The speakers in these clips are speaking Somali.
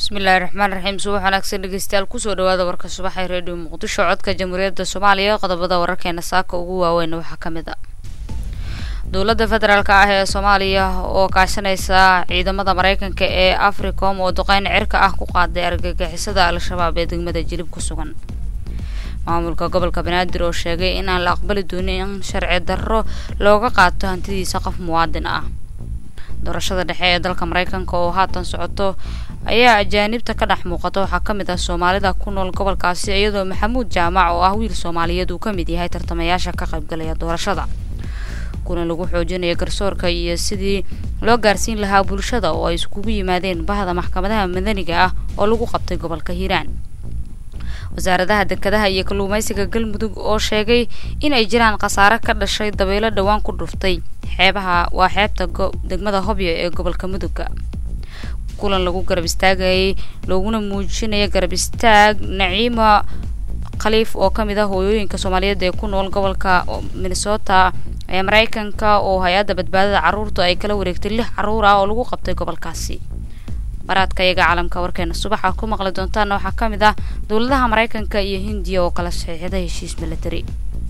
bismillahi raxmaan raxiim subax wanaagsan dhegeystayaal kusoo dhawaada warka subaxee reediyo muqdisho codka jamhuuriyadda soomaaliya qodobada wararkeena saaka ugu waaweyn waxaa ka mid a dowladda federaalk ah ee soomaaliya oo kaashanaysa ciidamada mareykanka ee africom oo duqeyn cirka ah ku qaaday argagixisada al-shabaab ee degmada jilib ku sugan maamulka gobolka banaadir oo sheegay in aan la aqbali doonin in sharci darro looga qaato hantidiisa qof muwaadin ah doorashada dhexe ee dalka mareykanka oo haatan socoto ayaa ajaanibta ka dhex muuqata waxaa ka mid ah soomaalida ku nool gobolkaasi iyadoo maxamuud jaamac oo ah wiil soomaaliyeed uu ka mid yahay tartamayaasha ka qaybgalaya doorashada kuna lagu xoojinaya garsoorka iyo sidii loo gaarsiin lahaa bulshada oo ay iskugu yimaadeen bahda maxkamadaha madaniga ah oo lagu qabtay gobolka hiiraan wasaaradaha dekedaha iyo kalluumeysiga galmudug oo sheegay in ay jiraan khasaare ka dhashay dabeelo dhowaan ku dhuftay xeebaha waa xeebta degmada hobyo ee gobolka mudugga kulan lagu garab istaagayay looguna muujinaya garab istaag naciima khaliif oo ka mid ah hooyooyinka soomaaliyeed ee ku nool gobolka minnesota ee mareykanka oo hay-adda badbaadada carruurta ay kala wareegtay lix carruur ah oo lagu qabtay gobolkaasi baraadka iyaga caalamka warkeena subaxa ku maqli doontaana waxaa ka mid ah dowladaha mareykanka iyo hindiya oo kala saxiixda heshiis milatari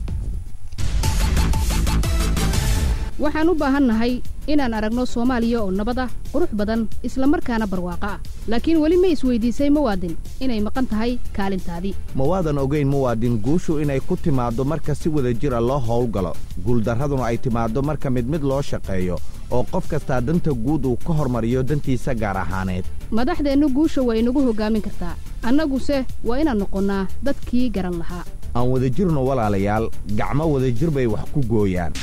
waxaan u baahannahay inaan aragno soomaaliya oo nabad ah qurux badan isla markaana barwaaqo ah laakiin weli ma isweydiisay muwaadin inay maqan tahay kaalintaadii ma waadan ogayn muwaadin guushu inay ku timaaddo marka si wada jira loo howlgalo guuldarraduna ay timaaddo marka mid mid loo shaqeeyo oo qof kastaa danta guud uu ka hormariyo dantiisa gaar ahaaneed madaxdeennu guusha waa inagu hoggaamin kartaa annaguse waa inaan noqonnaa dadkii garan lahaa aan wadajirno walaalayaal gacmo wadajir bay wax ku gooyaan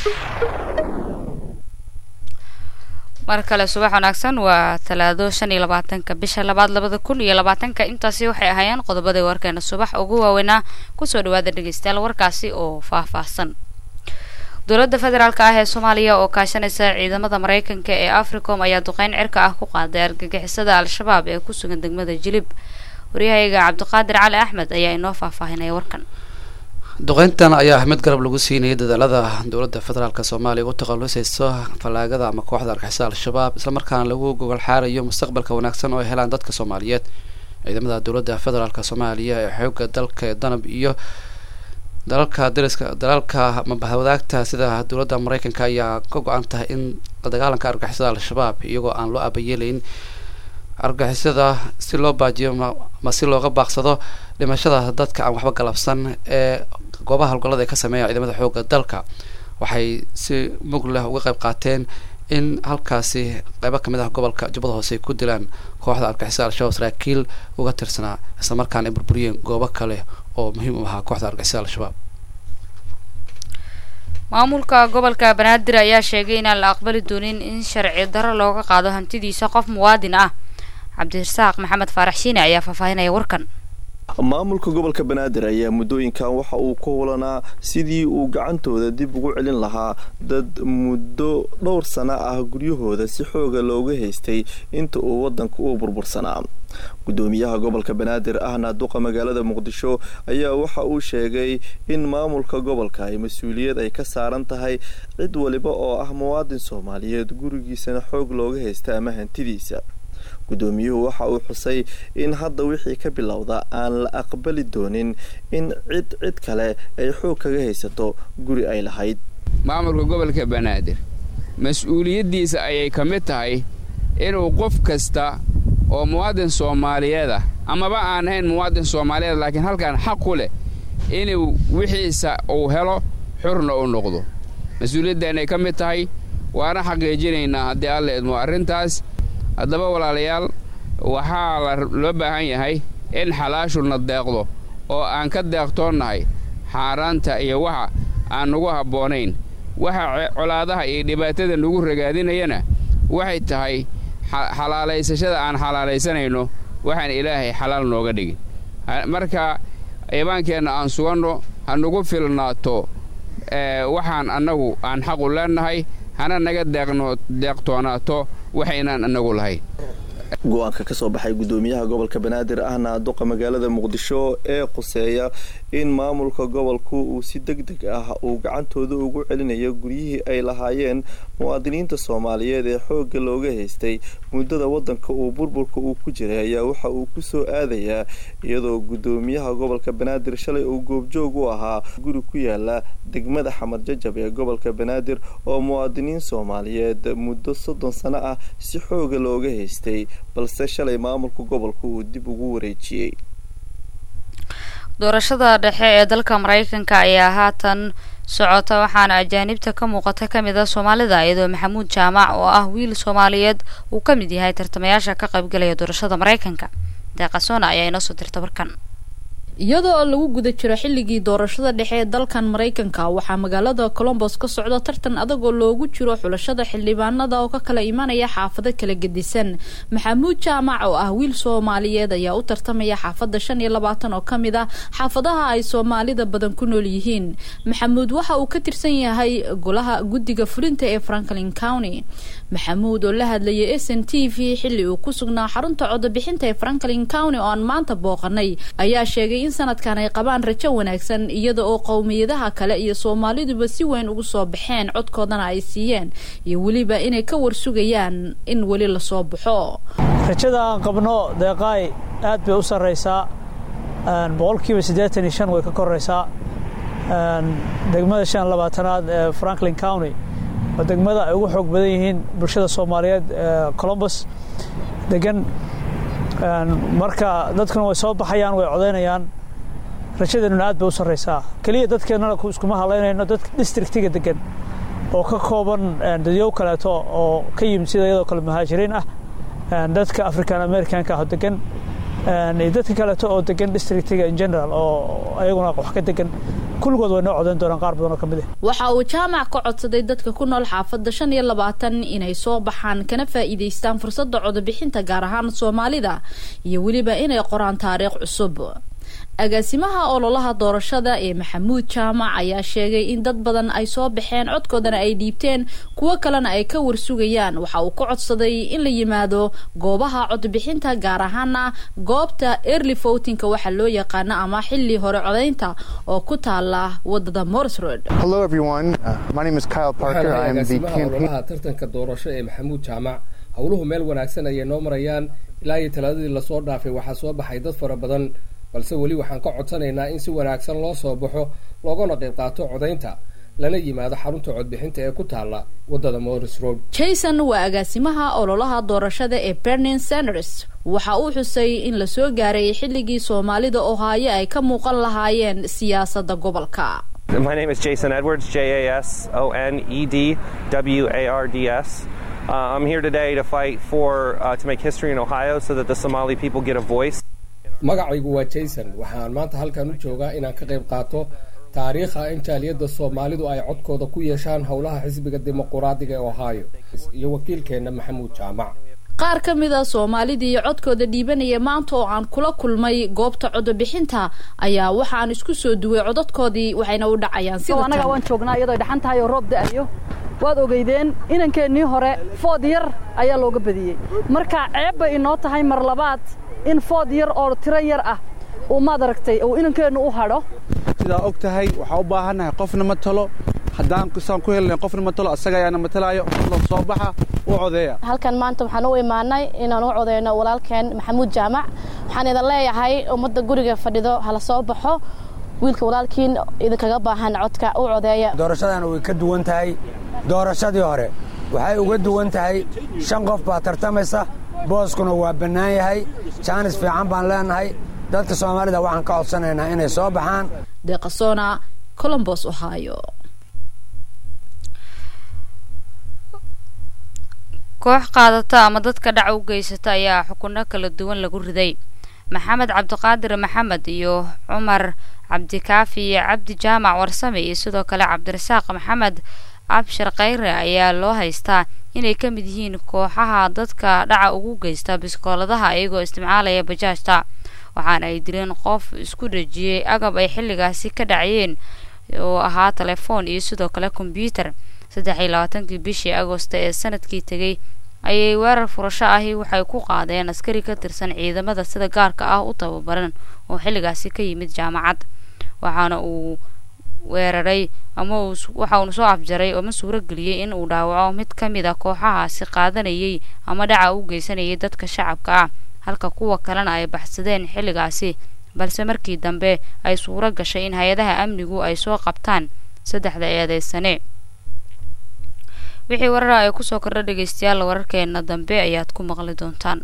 mar kale subax wanaagsan waa talaado shan iyo labaatanka bisha labaad labada kun iyo labaatanka intaasi waxay ahaayeen qodobadii warkeena subax ugu waaweynaa kusoo dhawaada dhegeystayaal warkaasi oo faahfaahsan dowladda federaalk ah ee soomaaliya oo kaashanaysa ciidamada mareykanka ee africom ayaa duqeyn cirka ah ku qaaday argagixisada al-shabaab ee ku sugan degmada jilib waryahayga cabdiqaadir cali axmed ayaa inoo faahfaahinaya warkan duqeyntan ayaa mid garab lagu siinayay dadaalada dowladda federaalk soomaaliya ugu takhalusayso fallaagada ama kooxda argixisada al-shabaab islamarkaana lagu gogol xaarayo mustaqbalka wanaagsan oo ay helaan dadka soomaaliyeed ciidamada dowladda federaalk soomaaliya ee xooga dalka ee danab iyo dalalka dariska dalalka mabahwadaagta sida dowladda mareykanka ayaa ka go-an tahay in la dagaalanka argixisada al-shabaab iyagoo aan loo abayeelayn argixisada si loo baajiyo ma si looga baaqsado dhimashada dadka aan waxba galabsan ee goobaha howlgallada ay ka sameeya ciidamada xooga dalka waxay si mug leh uga qayb qaateen in halkaasi qeybo kamid ah gobolka jubbada hoose ay ku dilaan kooxda argixisada al-shabaab saraakiil uga tirsanaa islamarkaana ay burburiyeen goobo kale oo muhiim u ahaa kooxda argixisada al-shabaab maamulka gobolka banaadir ayaa sheegay inaan la aqbali doonin in sharci darro looga qaado hantidiisa qof muwaadin ah cabdirasaaq maxamed faarax shiine ayaa faahfaahinaya warkan maamulka gobolka banaadir ayaa muddooyinkan waxa uu ku hulanaa sidii uu gacantooda dib ugu celin lahaa dad muddo dhowr sano ah guryahooda si xooga looga haystay inta uu waddanka u burbursanaa gudoomiyaha gobolka banaadir ahna duqa magaalada muqdisho ayaa waxa uu sheegay in maamulka gobolka ay mas-uuliyad ay ka saaran tahay cid waliba oo ah muwaadin soomaaliyeed gurigiisana xoog looga haysta ama hantidiisa gudoomiyuhu waxa uu xusay in hadda wixii ka bilowda aan la aqbali doonin in cid cid kale ay xoog kaga haysato guri ay lahayd maamulka gobolka banaadir mas-uuliyaddiisa ayay ka mid tahay inuu qof kasta oo muwaadin soomaaliyeed ah amaba aan ahayn muwaadin soomaaliyeed laakiin halkan xaq ku leh inuu wixiisa uu helo xurna u noqdo mas-uuliyaddaanay ka mid tahay waana xaqiijinaynaa haddii alla idmo arrintaas haddaba walaalayaal waxaa loo baahan yahay in xalaashuna deeqdo oo aan ka deeqtoonnahay xaaraanta iyo waxa aan nagu habboonayn waxa colaadaha iyo dhibaatada nagu ragaadinayana waxay tahay xalaalaysashada aan xalaalaysanayno waxaan ilaahay xalaal nooga dhigin marka iimaankeenna aan suganno ha nagu filnaato waxaan annagu aan xaqu leennahay hana naga deeqtoonaato waxaynaan annagu lahayn go-aanka kasoo baxay gudoomiyaha gobolka banaadir ahna duqa magaalada muqdisho ee quseeya in maamulka gobolku uu si deg deg ah uu gacantooda ugu celinayo guryihii ay lahaayeen muwaadiniinta soomaaliyeed ee xoogga looga haystay muddada wadanka uu burburka uu ku jiray ayaa waxa uu kusoo aadayaa iyadoo gudoomiyaha gobolka banaadir shalay uu goobjoog u ahaa guri ku yaala degmada xamad jajab ee gobolka banaadir oo muwaadiniin soomaaliyeed muddo soddon sano ah si xooga looga haystay balse shalay maamulka gobolka uu dib ugu wareejiyey doorashada dhexe ee dalka maraykanka ayaa haatan socota waxaana ajaanibta ka muuqata ka mid a soomaalida iyadoo maxamuud jaamac oo ah wiil soomaaliyeed uu ka mid yahay tartamayaasha ka qaybgalaya doorashada maraykanka deeqasoona ayaa inoo soo dirta warkan iyadoo lagu guda jiro xilligii doorashada dhexe ee dalkan maraykanka waxaa magaalada colombos ka socda tartan adagoo loogu jiro xulashada xildhibaanada oo ka kala imanaya xaafado kala gedisan maxamuud jaamac oo ah wiil soomaaliyeed ayaa u tartamaya xaafada shan iyo labaatan oo kamid ah xaafadaha ay soomaalida badan ku nool yihiin maxamuud waxa uu ka tirsan yahay golaha guddiga fulinta ee franklin county maxamuud oo la hadlayay s n t v xilli uu ku sugnaa xarunta codobixinta ee franklin county oo aan maanta booqanay ayaa sheegay in sanadkan ay qabaan rajo wanaagsan iyada oo qowmiyadaha kale iyo soomaaliduba si weyn ugu soo baxeen codkoodana ay siiyeen iyo weliba inay ka warsugayaan in weli lasoo baxo rajada aan qabno deeqaay aad bay u sarraysaa boqolkiiba siddeetan iyo shan way ka koraysaa degmada shan labaatanaad ee franklin county oo degmada ay ugu xoog badan yihiin bulshada soomaaliyeed colombos degan marka dadkuna way soo baxayaan way codaynayaan rajadeennuna aad bay u sarraysaa keliya dadkeennana iskuma hadlaynayno dadka districtiga degan oo ka kooban dadyow kaleeto oo ka yimid sida iyadoo kale muhaajiriin ah dadka african americanka ah oo degan iyo dadka kaleeto oo degan districtiga in general oo ayaguna wax ka degan kulligood way noo codayn doonaan qaar badan oo ka mid ah waxa uu jaamac ka codsaday dadka ku nool xaafadda shan iyo labaatan inay soo baxaan kana faa'iidaystaan fursadda codobixinta gaar ahaan soomaalida iyo weliba inay qoraan taariikh cusub agaasimaha ololaha doorashada ee maxamuud jaamac ayaa sheegay in dad badan ay soo baxeen codkoodana ay dhiibteen kuwo kalena ay ka warsugayaan waxa uu ka codsaday in la yimaado goobaha codbixinta gaar ahaana goobta early votinka waxa loo yaqaano ama xili hore codaynta oo ku taala wadada morris road ololaha tartanka doorasho ee maxamuud jaamac howluhu meel wanaagsan ayay noo marayaan ilaa iyo talaadadii lasoo dhaafay waxaa soo baxay dad fara badan balse weli waxaan ka codsanaynaa in si wanaagsan loo soo baxo loogana qayb qaato codaynta lana yimaado xarunta codbixinta ee ku taala wadada morris road jason waa agaasimaha ololaha doorashada ee bernin sanders waxa uu xusay in la soo gaaray xilligii soomaalida ohaayo ay ka muuqan lahaayeen siyaasadda gobolka My name is Jason Edwards, J A S O N E D W A R D S. Uh, I'm here today to fight for uh, to make history in Ohio so that the Somali people get a voice. magacaygu waa jason waxaan maanta halkan u joogaa inaan ka qayb qaato taariikha in jaaliyadda soomaalidu ay codkooda ku yeeshaan howlaha xisbiga dimuquraadiga ee ohio iyo wakiilkeenna maxamuud jaamac qaar ka mid a soomaalidii codkooda dhiibanaya maanta oo aan kula kulmay goobta codobixinta ayaa waxaan isku soo duway codadkoodii waxayna u dhacayaan sida anaga waan joognaa iyadoo dhaxan tahay oo roob da-ayo waad ogeydeen inankeenii hore food yar ayaa looga badiyey marka ceeb bay inoo tahay mar labaad in food yar oo tiro yar ah uu maad aragtay uu inankeennu u hadho sidaa og tahay waxaa u baahannahay qofna ma talo haddaan saan ku helnay qofna ma talo asaga ayaana matalaayo fadlan soo baxa u codeeya halkan maanta waxaan u imaanay inaan u codeyno walaalkeen maxamuud jaamac waxaan idin leeyahay ummadda guriga fadhido hala soo baxo wiilka walaalkiin idinkaga baahan codka u codeeya doorashadan way ka duwan tahay doorashadii hore waxay uga duwan tahay shan qof baa tartamaysa booskuna waa bannaan yahay jaanis fiican baan leenahay dadka soomaalida waxaan ka codsanaynaa inay soo baxaan deeqasona colombos ohio koox qaadata ama dadka dhac u geysata ayaa xukunno kala duwan lagu riday maxamed cabdiqaadir maxamed iyo cumar cabdikaafi iyo cabdi jaamac warsame iyo sidoo kale cabdirasaaq maxamed abshir khayre ayaa loo haystaa inay ka mid yihiin kooxaha dadka dhaca ugu geysta biskooladaha iyagoo isticmaalaya bajaajta waxaana ay dileen qof isku dhejiyey agab ay xilligaasi ka dhacayeen oo ahaa telefoon iyo sidoo kale kombyuutar saddex iyo labaatankii bishii agosto ee sanadkii tegay ayay weerar furasho ahi waxay ku qaadeen askari ka tirsan ciidamada sida gaarka ah u tababaran oo xilligaasi ka yimid jaamacad waxaana uu weeraray ama waxa uuna soo afjaray ama suuro geliyey in uu dhaawaco mid ka mid a kooxahaasi qaadanayay ama dhaca u geysanayay dadka shacabka ah halka kuwa kalena ay baxsadeen xilligaasi balse markii dambe ay suuro gashay in hay-adaha amnigu ay soo qabtaan saddexda eedeysane wixii warara ay kusoo kordha dhegeystayaal wararkeena dambe ayaad ku maqli doontaan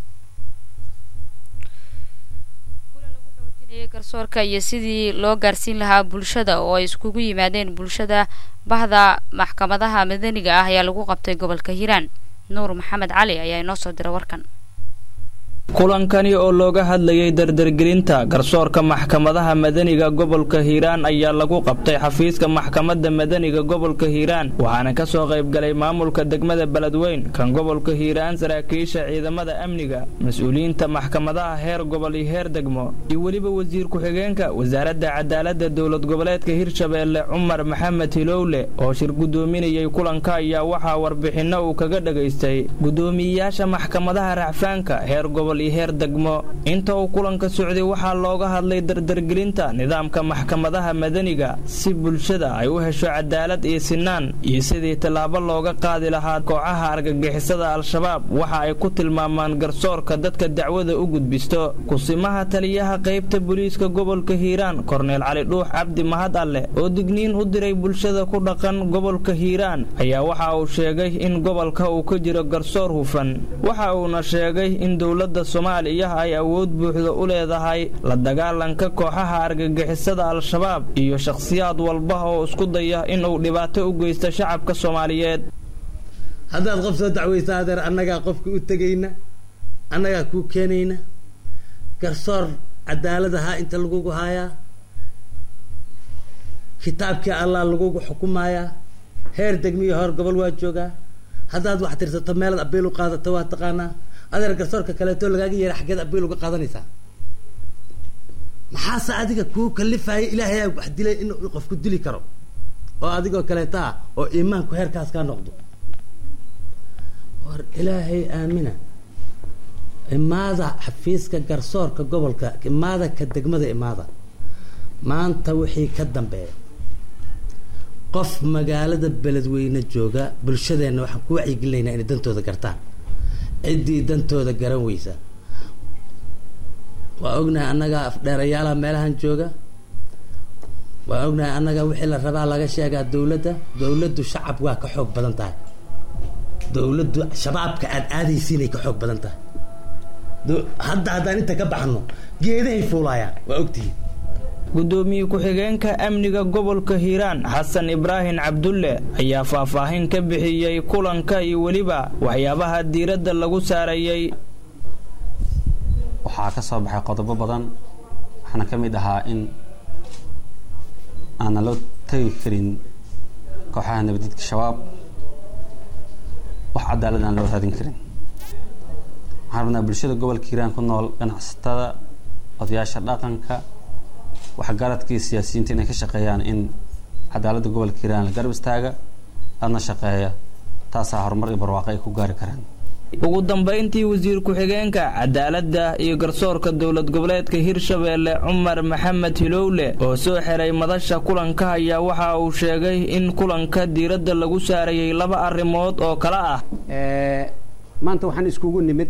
garsoorka iyo sidii loo gaarsiin lahaa bulshada oo ay iskugu yimaadeen bulshada bahda maxkamadaha madaniga ah ayaa lagu qabtay gobolka hiiraan nuur maxamed cali ayaa inoo soo dira warkan kulankani oo looga hadlayay dardargelinta garsoorka maxkamadaha madaniga gobolka hiiraan ayaa lagu qabtay xafiiska maxkamadda madaniga gobolka hiiraan waxaana ka soo qaybgalay maamulka degmada beledweyn kan gobolka hiiraan saraakiisha ciidamada amniga mas-uuliyiinta maxkamadaha heer gobol iyo heer degmo iyo weliba wasiir ku-xigeenka wasaaradda cadaaladda dowlad goboleedka hirshabeelle cumar maxamed hilowle oo shir guddoominayay kulanka ayaa waxaa warbixinno uu kaga dhagaystay guddoomiyeyaasha maxkamadaha racfaanka heer gobol heer degmo inta uu kulanka socday waxaa looga hadlay dardargelinta nidaamka maxkamadaha madaniga si bulshada ay u hesho cadaalad iyo sinaan iyo sidii tallaabo looga qaadi lahaa kooxaha argagixisada al-shabaab waxa ay ku tilmaamaan garsoorka dadka dacwada u gudbisto kusimaha taliyaha qaybta booliiska gobolka hiiraan korneel cali dhuux cabdi mahad alleh oo digniin u diray bulshada ku dhaqan gobolka hiiraan ayaa waxa uu sheegay in gobolka uu ka jiro garsoor hufan waxa uuna sheegay in dowladda soomaaliya ay awood buuxda u leedahay la dagaalanka kooxaha argagixisada al-shabaab iyo shakhsiyaad walba oo isku daya inuu dhibaato u geysto shacabka soomaaliyeed haddaad qof soo dacwaysa adeer annagaa qofka u tegayna annagaa kuu keenayna garsoor cadaalad ahaa inta lagugu haayaa kitaabkii allah lagugu xukumayaa heer degmiyo hor gobol waa joogaa haddaad wax tirsato meelaad abiil u qaadato waa taqaanaa adeer garsoorka kaleeto lagaaga yeera xaggeed abiil uga qaadanaysaa maxaase adiga kuu kalifaya ilaahay wax dilay in qofku dili karo oo adigoo kaleeta ah oo iimaanku heerkaas kaa noqdo war ilaahay aamina imaada xafiiska garsoorka gobolka imaada ka degmada imaada maanta wixii ka dambeeya qof magaalada beledweyne jooga bulshadeenna waxaan ku wacyigelinaynaa inay dantooda gartaan ciddii dantooda garan weysa waa ognahay annaga afdheerayaalaha meelahan jooga waa ognahay annaga wixii la rabaa laga sheegaa dowladda dowladdu shacab waa ka xoog badan tahay dowladdu shabaabka aad aadaysiinay ka xoog badan tahay hadda haddaan inta ka baxno geedahay fuulaayaan waa ogtihiin gudoomiye ku-xigeenka amniga gobolka hiiraan xasan ibraahim cabdulle ayaa faahfaahin ka bixiyey kulanka iyo weliba waxyaabaha diiradda lagu saarayey waxaa ka soo baxay qodobo badan waxaana ka mid ahaa in aanna loo tegi karin kooxaha nabadidka shabaab wax cadaalad aan loo raadin karin waxaan rabnaa bulshada gobolka hiiraan ku nool ganacsatada odayaasha dhaqanka waxgaradkii siyaasiyiinta inay ka shaqeeyaan in cadaaladda gobolka hiiraan la garab istaaga adna shaqeeya taasaa horumar iyo barwaaqo ay ku gaari karaan ugu dambayntii wasiir ku-xigeenka cadaaladda iyo garsoorka dowlad goboleedka hirshabeelle cumar maxamed hilowle oo soo xiray madasha kulanka ayaa waxa uu sheegay in kulanka diiradda lagu saarayay laba arrimood oo kale ah maanta waxaan iskugu nimid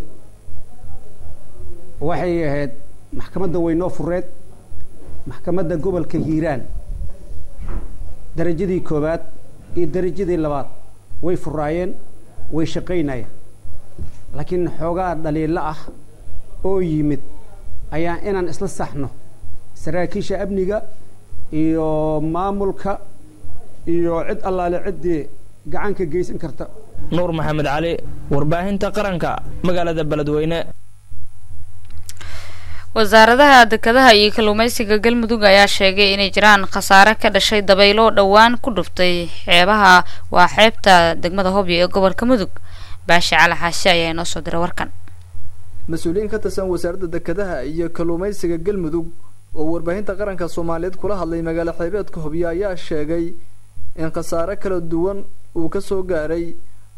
waxay ahayd maxkamadda weynoo fureed maxkamadda gobolka hiiraan darajadii koowaad iyo darajadii labaad way furaayeen way shaqaynayeen laakiin xoogaa dhaliilo ah oo yimid ayaa inaan isla saxno saraakiisha amniga iyo maamulka iyo cid allaale ciddii gacanka geysan karta nuur maxamed cali warbaahinta qaranka magaalada beledweyne wasaaradaha dekedaha iyo kalluumeysiga galmudug ayaa sheegay inay jiraan khasaare ka dhashay dabaylo dhowaan ku dhuftay xeebaha waa xeebta degmada hobyo ee gobolka mudug baashi cali xaashe ayaa inoo soo diray warkan mas-uuliyiin ka tirsan wasaaradda dekedaha iyo kalluumeysiga galmudug oo warbaahinta qaranka soomaaliyeed kula hadlay magaalo xeebeedka hobyo ayaa sheegay in khasaare kala duwan uu ka soo gaaray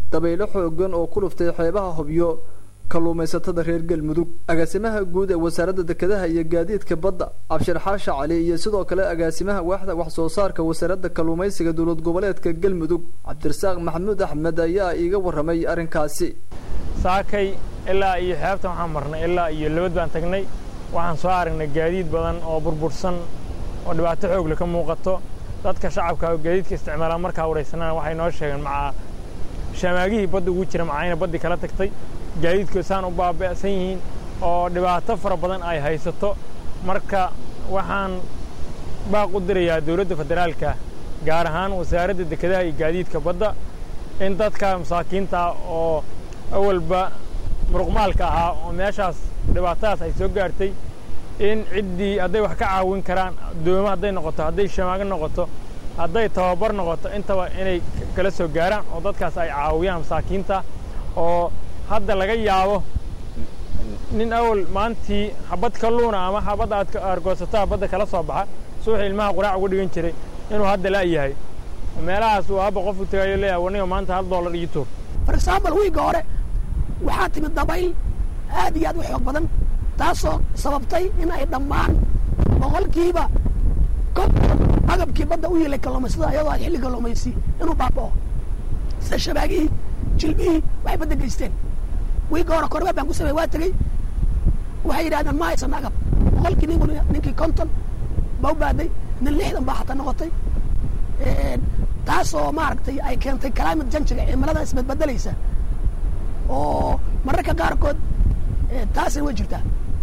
dabaylo xoogan oo ku dhuftay xeebaha hobyo kalluumaysatada reer galmudug agaasimaha guud ee wasaaradda dekedaha iyo gaadiidka badda cabshir xaasha cali iyo sidoo kale agaasimaha waaxda wax soo saarka wasaaradda kalluumaysiga dowlad goboleedka galmudug cabdirasaaq maxamuud axmed ayaa iiga warramay arrinkaasi saakay ilaa iyo xeebtan waxaan marnay ilaa iyo labad baan tagnay waxaan soo aragnay gaadiid badan oo burbursan oo dhibaato xoogle ka muuqato dadka shacabka oo gaadiidka isticmaalaan markaa waraysanana waxay noo sheegeen macaa shamaagihii badda ugu jira macayna baddii kala tagtay gaadiidku saan u baaba'san yihiin oo dhibaato fara badan ay haysato marka waxaan baaq u dirayaa dowladda federaalka gaar ahaan wasaaradda dekedaha iyo gaadiidka badda in dadka masaakiinta oo awalba muruqmaalka ahaa oo meeshaas dhibaatadaas ay soo gaartay in ciddii hadday wax ka caawin karaan doomo hadday noqoto hadday shamaago noqoto hadday tababar noqoto intaba inay kala soo gaaraan oo dadkaas ay caawiyaan masaakiinta oo hadda laga yaabo nin awal maantii xabad kalluuna ama xabad aad argoosataa badda kala soo baxa suuxi ilmaha quraac uga dhigan jiray inuu hadda la' yahay meelahaas uu aabba qofu tagayo leeyahay waniga maanta hal dollar iyo tuur for example wiigga hore waxaa timid dabayl aad iyo aad u xoog badan taasoo sababtay in ay dhammaan boqolkiiba konton agabkii badda u yeelay kalluumaysada iyadoo ay xilli kalluumaysi inuu baaba'o sida shabaagihii jilbihii waxay badda geysteen wiigga hore kormeer baan ku samey waa tegey waxay yidhahdeen ma haysan agab boqolkii ninku ninkii konton ba u baaday nin lixdan baa xataa noqotay taasoo maaragtay ay keentay climate janjiga cimilada isbedbedelaysa oo mararka qaarkood taasina way jirtaa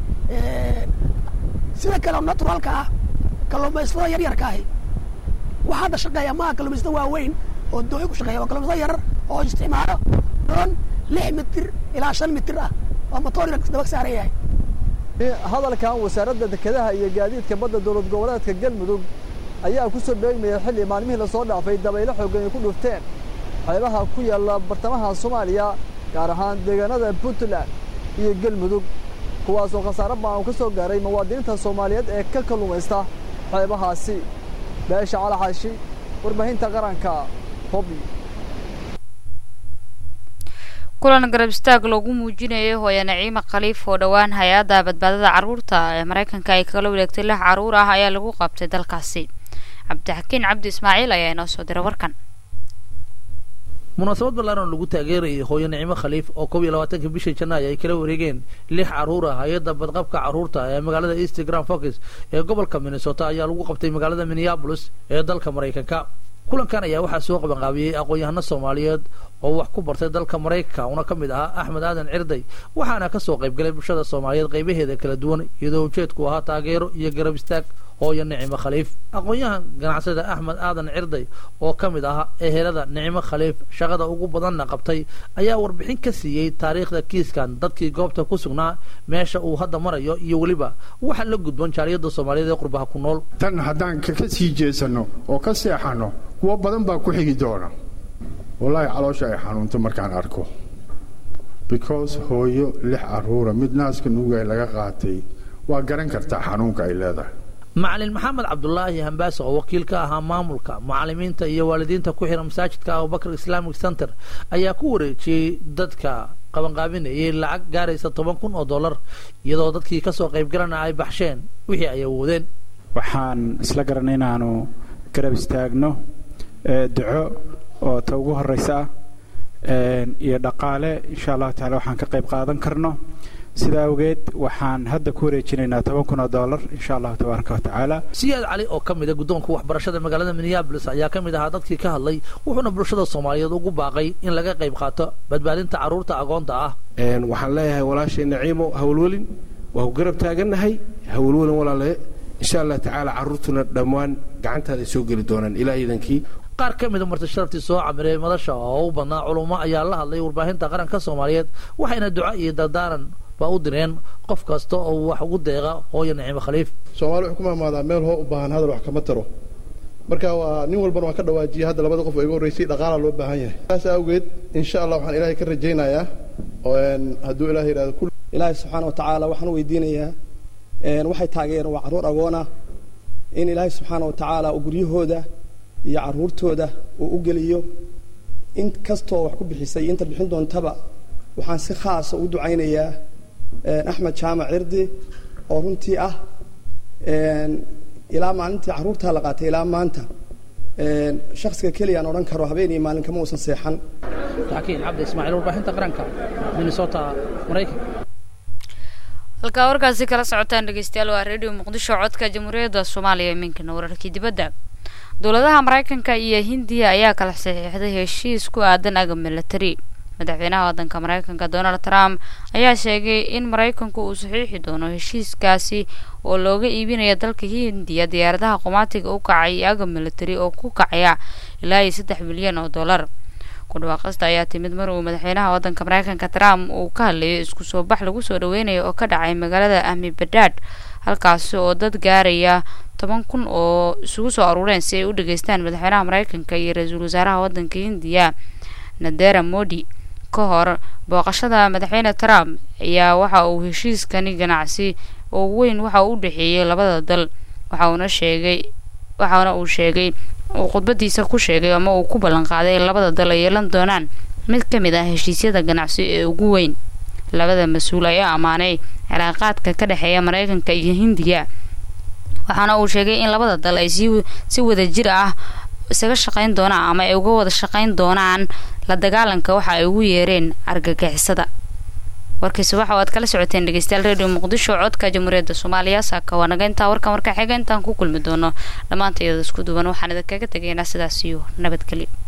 sida kale naturalka ah kalluumaysatada yar yarka ahi waxaa hadda shaqeeya maaha kalluumaysata waaweyn oo dooyo ku shaqeeya waa kalluumaysata yarar oo isticmaalo doon lix mitir ilaa shan mitir ah oo matoor yar daba saaran yahay hadalkan wasaaradda dekedaha iyo gaadiidka badda dowlad goboleedka galmudug ayaa ku soo beegmaya xilli maalmihii lasoo dhaafay dabaylo xooggan ay ku dhufteen xeebaha ku yaalla bartamaha soomaaliya gaar ahaan deegaanada puntland iyo galmudug kuwaasoo khasaare baan uu ka soo gaaray muwaadiniinta soomaaliyeed ee ka kalluumaysta xeebahaasi beesha calaxaashi warbaahinta qaranka hobi kulan garab istaag loogu muujinayo hooya naciime khaliif oo dhowaan hay-adda badbaadada carruurta ee maraykanka ay kala wareegtay lix carruur ah ayaa lagu qabtay dalkaasi cabdixakiin cabdi ismaaciil ayaa inoo soo diray warkan munaasabad ballaaran lagu taageerayay hooyo nicimo khaliif oo koob iyo labaatanka bishii janaayo ay kala wareegeen lix carruur ah hay-adda badqabka carruurta ee magaalada eastgram focus ee gobolka minnesota ayaa lagu qabtay magaalada minneabolis ee dalka maraykanka kulankan ayaa waxaa soo qabanqaabiyey aqoon-yahano soomaaliyeed oo wax ku bartay dalka maraykanka una ka mid ahaa axmed aadan cirday waxaana kasoo qaybgalay bulshada soomaaliyeed qaybaheeda kala duwan iyadoo ujeedku ahaa taageero iyo garab istaag hooyo nicimo khaliif aqoon-yahan ganacsada axmed aadan cirday oo ka mid ah ehelada nicimo khaliif shaqada ugu badanna qabtay ayaa warbixin ka siiyey taariikhda kiiskan dadkii goobta ku sugnaa meesha uu hadda marayo iyo weliba waxa la gudban jaaliyada soomaaliyeed ee qurbaha ku nool tan haddaan ka sii jeesanno oo ka seexanno kuwo badan baa ku xigi doona wallaahi caloosha ay xanuunto markaan arko because hooyo lix carruura mid naaska nuugay laga qaatay waa garan kartaa xanuunka ay leedahay macalin maxamed cabdulaahi hambaase oo wakiil ka ahaa maamulka macalimiinta iyo waalidiinta ku xiran masaajidka abubakar islamic center ayaa ku wareejiyey dadka qabanqaabinayay lacag gaaraysa toban kun oo dollar iyadoo dadkii kasoo qaybgalana ay baxsheen wixii ay awoodeen waxaan isla garanay inaanu garab istaagno duco oo ta ugu horeysa ah iyo dhaqaale insha allahu tacala waxaan ka qayb qaadan karno sidaa awgeed waxaan hadda ku wareejinaynaa toban kun oo dollar insha allahu tabaaraka wa tacaala siyaad cali oo ka mid a guddoonka waxbarashada magaalada minneabolis ayaa ka mid ahaa dadkii ka hadlay wuxuuna bulshada soomaaliyeed ugu baaqay in laga qayb qaato badbaadinta carruurta agoonta ah waxaan leeyahay walaashay naciimo hawlwelin waa ku garab taagannahay hawlwelin walaale insha allah tacaala carruurtuna dhammaan gacantaada soo geli doonaan ilaa iidankii qaar ka mida marti sharaftii soo camiray madasha oo u badnaa culummo ayaa la hadlay warbaahinta qaranka soomaaliyeed waxayna duco iyo dardaaran baa u direen qof kasta oo wax ugu deeqa hooyo nicimo khaliif soomaali wuxuu ku mahmaadaa meel hoo u baahan hadal wax kama taro marka waa nin walbana waan ka dhawaajiyay hadda labada qof oo iga horreysay dhaqaalaa loo baahan yahay saas awgeed insha allah waxaan ilaahay ka rajaynayaa hadduu ilahay yidhahdo kul ilaahay subxaana wa tacaala waxaan weydiinayaa waxay taageereen waa carruur agoona in ilaahay subxaana wa tacaala uu guryahooda iyo carruurtooda uu u geliyo in kastoo wax ku bixisay inta bixin doontaba waxaan si khaasa u ducaynayaa axmed jaamac cirdi oo runtii ah ilaa maalintii carruurtaa la qaatay ilaa maanta shaksiga keliya aan odhan karo habeen iyo maalin kama uusan seexan laakiin cabdi ismaaciil warbaahinta qaranka minnesota maraykanka halkaa warkaasi kala socotaan dhegeystayaal waa radio muqdisho codka jamhuuriyadda soomaaliya iminkana wararkii dibadda dowladaha maraykanka iyo hindiya ayaa kala saxiixday heshiis ku aadan agab milatari madaxweynaha waddanka maraykanka donald trump ayaa sheegay in maraykanku uu saxiixi doono heshiiskaasi oo looga iibinaya dalka hindiya diyaaradaha qumaatiga u kacay iyo agab milatari oo ku kacaya ilaa iyo saddex milyan oo dollar kudhawaaqista ayaa timid mar uu madaxweynaha waddanka maraykanka trump uu ka hadlayo isku soo bax lagu soo dhaweynayo oo ka dhacay magaalada ahmibadad halkaasi oo dad gaaraya toban kun oo isugu soo aruureen si ay u dhageystaan madaxweynaha maraykanka iyo ra-iisul wasaaraha waddanka hindiya nadera modi ka hor booqashada madaxweyne trump ayaa waxa uu heshiiskani ganacsi oo weyn waxa uu u dhexeeyey labada dal waxa uuna sheegay waxaana uu sheegay uu khudbadiisa ku sheegay ama uu ku ballan qaaday in labada dal ay yeelan doonaan mid ka mid ah heshiisyada ganacsi ee ugu weyn labada mas-uul ayaa ammaanay cilaaqaadka ka dhexeeya maraykanka iyo hindiya waxaana uu sheegay in labada dal ay si si wada jir ah isaga shaqayn doonaan ama ay uga wada shaqayn doonaan la dagaalanka waxa ay ugu yeereen argagixisada warkiisa waxa aad kala socoteen dhegeystayaal radio muqdisho codka jamhuuriyadda soomaaliya saaka waa naga intaa warkan warka xiga intaan ku kulmi doono dhammaanta iyada isku duwan waxaan idinkaga tegaynaa sidaas iyo nabadgelyo